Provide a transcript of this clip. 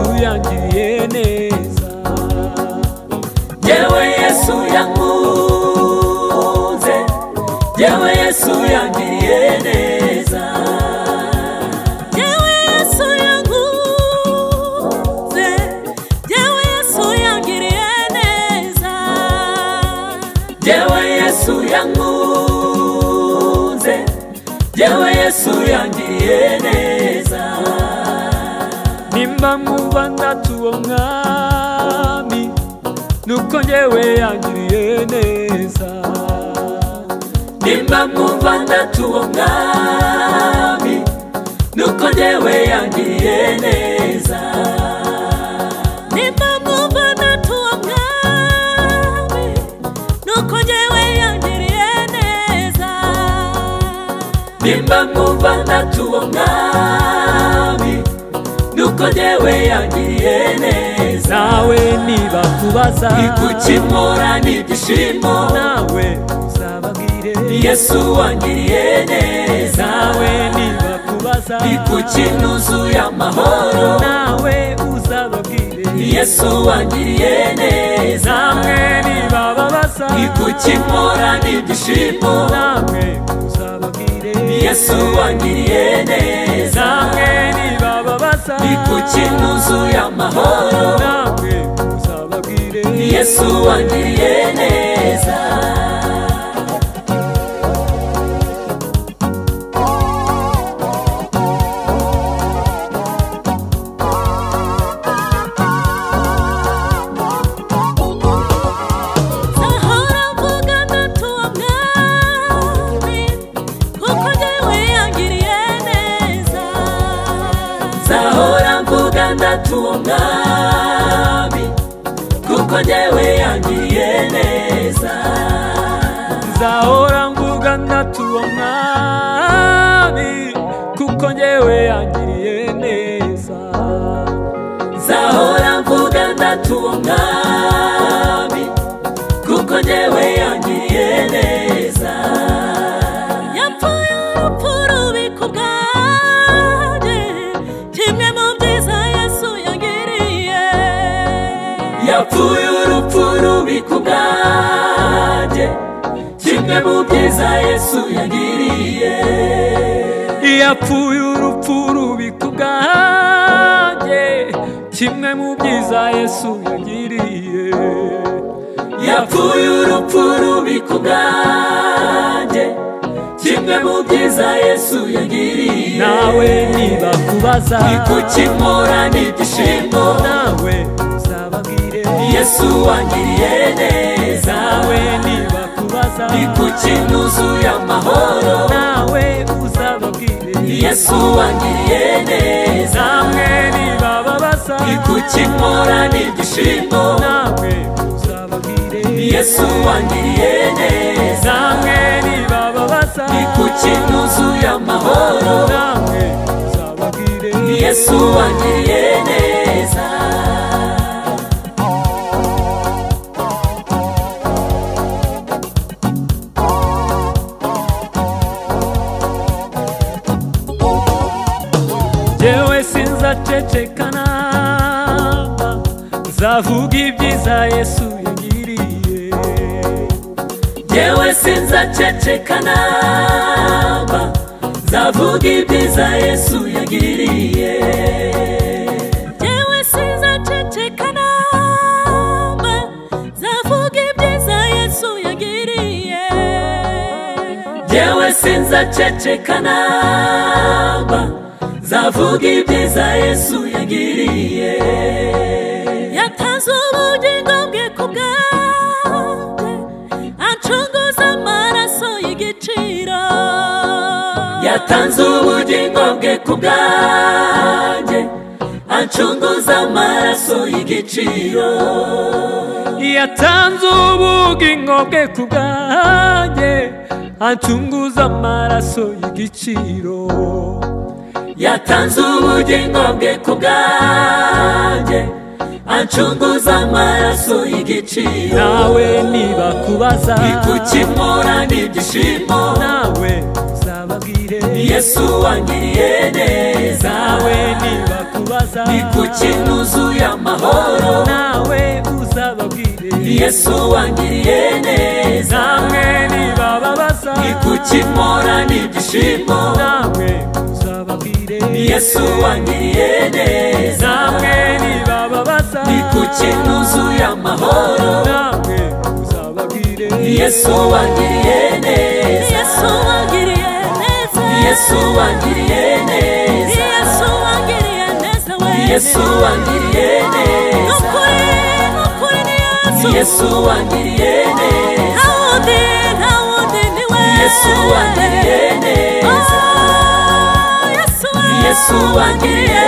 byangiriye neza yewe yesu yankunze yewe yesu yangiriye neza yewe yesu yankunze yewe yesu yangiriye neza yewe yesu yankunze yewe yesu yangiriye neza nimba mwumva ndatuwo mwami nuko ngewe yangiriye neza nimba mwumva ndatuwo mwami nuko ngewe yangiriye neza nimba mwumva ndatuwo mwami nuko ngewe yangiriye neza nimba mwumva ndatuwo mwami nuko ngewe yangiriye neza nawe niba kubaza ikukimura n'ibyishimo nawe uzababwire yesu wangiriye neza nawe niba kubaza ikukinuzuye amahoro nawe uzababwire yesu wangiriye neza namwe niba babaza ikukimura n'ibyishimo namwe uzababwire yesu wangiriye neza namwe niba babaza ikukinuzuye amahoro namwe uzababwire yesu wangiriye neza nahora mvuga ndatuwo mwami kuko ngewe yangiriye neza nzahora mvuga ndatuwo mwami kuko ngewe yangiriye neza nzahora mvuga ndatuwo mwami kuko ngewe yangiriye neza nzahora mvuga ndatuwo mwami kuko ngewe yangiriye neza yapfuye urupfu rubi ku bwanjye kimwe mu byiza yesu yangiriye yapfuye urupfu rubi ku bwanjye kimwe mu byiza yesu yagiriye yapfuye urupfu rubi ku bwanjye kimwe mu byiza yesu yagiriye yapfuye urupfu rubi ku bwanjye kimwe mu byiza yesu yagiriye nawe niba kubaza ikukimura n'ibyishimo nawe uzababwire yesu wangiriye neza nawe niba kubaza ikukinuzuye amahoro nawe uzababwire yesu wangiriye neza namwe niba babaza ikukimura n'ibyishimo namwe uzababwire yesu wangiriye neza namwe niba babaza ikukinuzuye amahoro namwe uzababwire yesu wangiriye neza jewe sinzaceceka namba nzavuga ibyiza yesu yagiriye yewe sinzaceceka naba nzavuga ibyiza yesu yagiriye yewe sinzaceceka namba nzavuga ibyiza yesu yangiriye Jewe sinzaceceka namba Nzavuga ibyiza Yesu yagiriye yatanze ubugingo bwe ku bwanjye acunguza amaraso y'igiciro Yatanze ubugingo bwe ku bwanjye Ancunguza amaraso y'igiciro yatanze ubugingo bwe ku bwanjye ancunguza amaraso y'igiciro Yatanze ubugingo bwe ku bwanjye Ancunguza amaraso y'igiciro nawe niba kubaza Ikukimura n'ibyishimo nawe uzababwire Yesu wangiriye neza nawe niba kubaza kubaza ni kuki ntuzuye amahoro nawe uzababwire yesu wangiriye neza namwe nibababaza ni kuki mpora n'ibyishimo namwe uzababwire yesu wangiriye neza namwe nibababaza ni kuki ntuzuye amahoro namwe uzababwire yesu wangiriye neza yesu wangiriye neza yesu wangiriye neza yesu wangiriye neza we yesu wangiriye neza nukuri nukuri ni yesu yesu wangiriye neza nta wundi nta wundi ni we yesu wangiriye neza Oh, yesu we yesu wangiriye